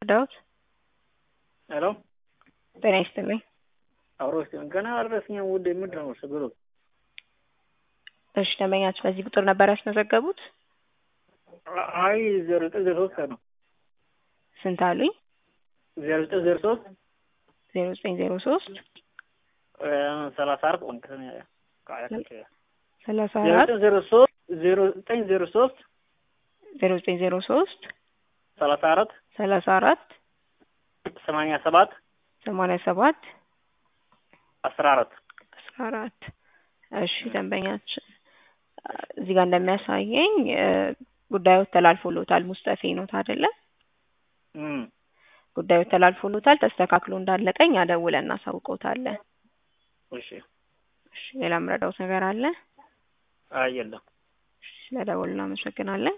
ዳዊት ሄሎ ጤና ይስጥልኝ። አብሮ ሲሆን ገና አልደረስኝም። ውድ ምንድን ነው ችግሩ? እሺ ደንበኛችሁ በዚህ ቁጥር ነበር ያስመዘገቡት? አይ ዜሮ ዘጠኝ ዜሮ ሶስት ነው ስንት አሉኝ? ዜሮ ዘጠኝ ዜሮ ሶስት ዜሮ ዘጠኝ ዜሮ ሶስት ሰላሳ አራት ቆንክ ሰላሳ ዜሮ አራት ዘጠኝ ዜሮ ሶስት ዜሮ ዘጠኝ ዜሮ ሶስት ዜሮ ዘጠኝ ዜሮ ሶስት ሰላሳ አራት ሰላሳ አራት ሰማንያ ሰባት ሰማንያ ሰባት አስራ አራት አስራ አራት እሺ ደንበኛችን እዚህ ጋር እንደሚያሳየኝ ጉዳዩ ተላልፎሎታል። ሙስጠፌ ኖት አይደለ? እም ጉዳዩ ተላልፎሎታል። ተስተካክሎ እንዳለቀ እኛ ደውለን እናሳውቀውታለን። እሺ እሺ ሌላ የምረዳውት ነገር አለ? አይ የለም። እሺ ስለደወሉ እናመሰግናለን።